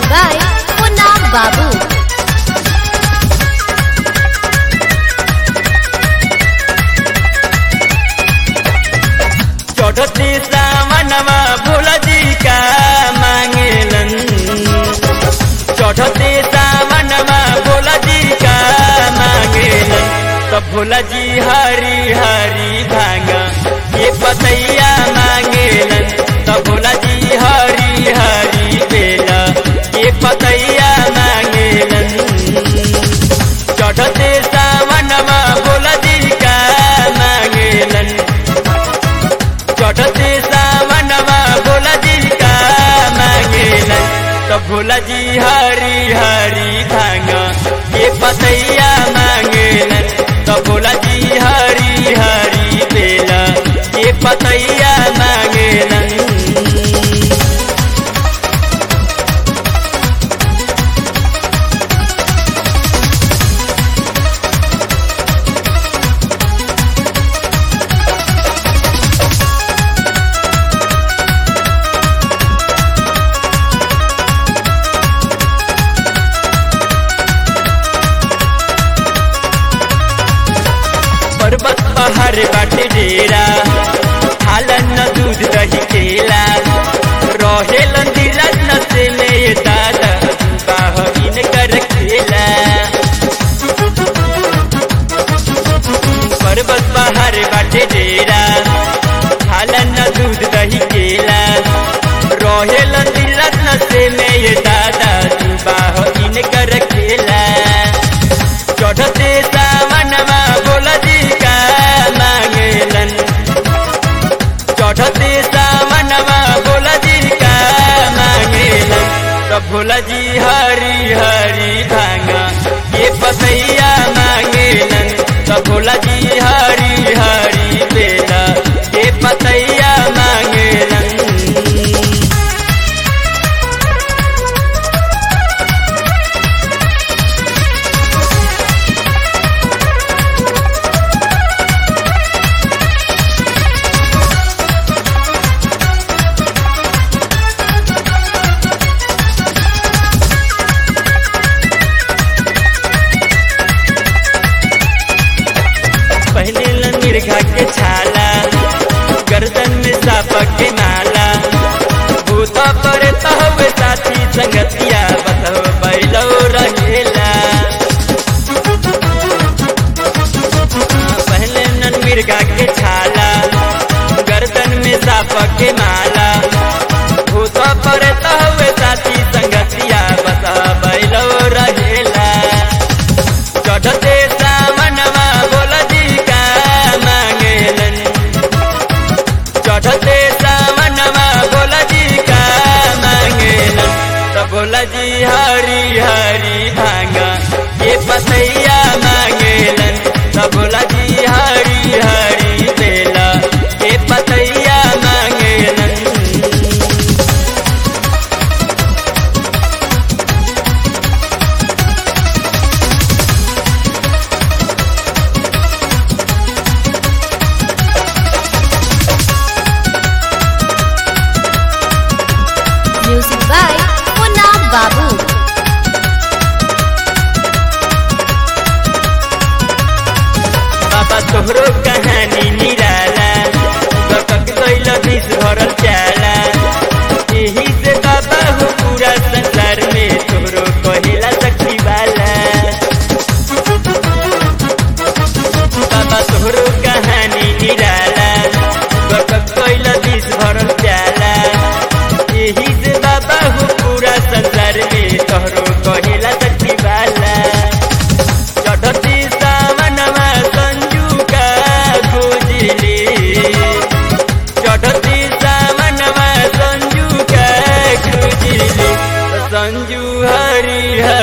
by Punam Babu. चढ़ती सावनवा भोला जी का मांगेलन चढ़ती सावनवा भोला जी का मांगेलन तो भोला जी हरी हरी भांग ये पतैया मांगेलन तो भोला जी हरी हरी बेला ये पतैया मांगेलन चढ़ते सावनवा भोला जी का मांगेलन चढ़ते सावनवा भोला जी का मांगेलन तो भोला जी हरी हरी भांग ये पतैया मांगेलन तो भोला जी हरी हरी बेला ये पतैया मांगेलन पर्वत पहाड़ बाटे डेरा हालन न दूध दही केला रहेलन धीरज न से में दादा बाहरीन कर खेला पर्वत पहाड़ बाटे डेरा हालन न दूध दही केला रहेलन धीरज न से में दादा बाहरीन कर खेला चढ़ते सावनवा भोला जी का मांगेलन चढ़ते सावनवा भोला जी का मांगेलन तो भोला जी हरी हरी भांगा ये पतैया मांगेलन तो भोला जी हरी हरी बेला ये पतैया मांगेलन पहले लन मिर्घा के छाला गर्दन में सापा के नाला भूता पर तहवे साथी संगतिया बतव बैलो रहेला पहले नन मिर्गा के छाला गर्दन में सापा के माला भूता पर तहवे साथी संगतिया बतव बैलो रहेला चढ़ते सावनवा भोला जी का मांगेलन चढ़ते सावनवा भोला जी का मांगेलन तो भोला जी हरी हरी भांगा ये पतैया मांगेलन तो भोला जी हरी हरी बेला ये पतैया मांगेलन Music by Punam Babu. बाबा तोहरो कहानी निराला गटक गइल विष भरल चाला यही से बाबा हो पूरा संसार में तोहरो कहिला सखी वाला बाबा तोहरो कहानी निराला गटक गइल विष भरल चाला यही से बाबा हो पूरा संसार में तोहरो कहिला सखी वाला चढ़ती सावनवा संजू का गुजली चढ़ती सावनवा संजू का गुजली संजू हरी हरी